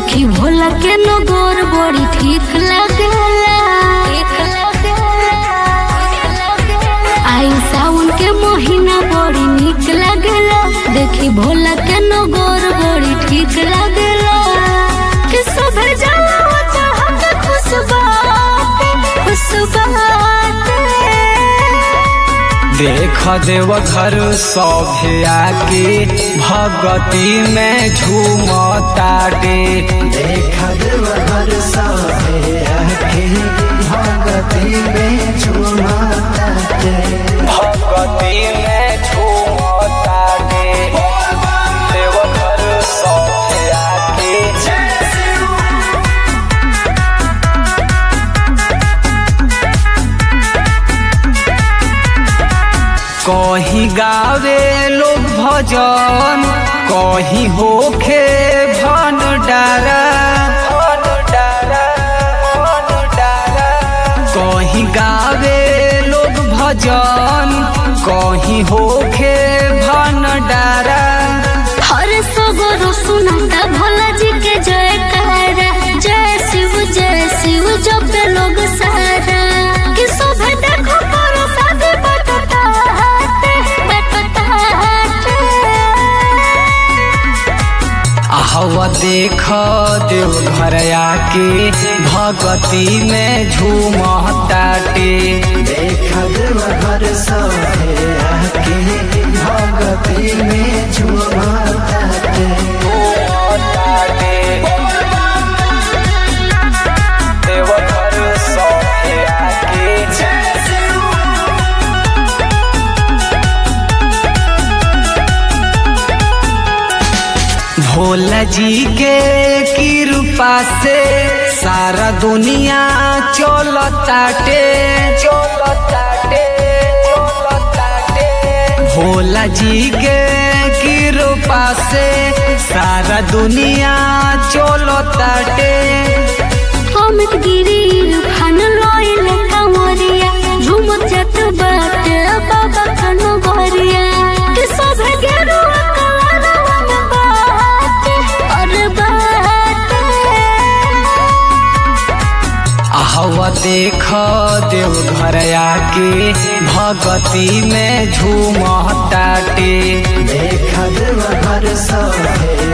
देखी भोला के नगोर बड़ी ठीक लगेला आई सावन के महीना बड़ी निक लगेला देखी भोला के नगोर बड़ी ठीक लगेला कि सुबह जाला चाहत खुश बात खुश बात देख देव घर सभे आके भगती में झूमताटे देख देव घर सभे आके भगती में झूमताटे भगती में झूमताटे देव घर सभे आके कहीं गावे लोग भजन कहीं होखे भन डारा कहीं गावे लोग भजन कहीं होखे भन डारा हर सगरो सुनता भोला जी के जय करा जय शिव जय शिव जब लोग सारा कि सब देखो करो शादी बटता हाथे बटता हाथे आहवा देख देव घर आके भगती में झूमताटे देख देव घर सभे आके भगती में झूमताटे देव घर सभे आके भोला जी के कृपा से सारा दुनिया चलताटे चलताटे चलताटे भोला जी के कृपा से सारा दुनिया चलताटे अमित गिरी खान लोइल कंवरिया झूमत जत बाटे बाबा कनो गोरिया कि सब गेरुआ कलरवा में बाटे और बाटे आहवा देख देव घर आके भगती में झूमताटे देख देव घर सभे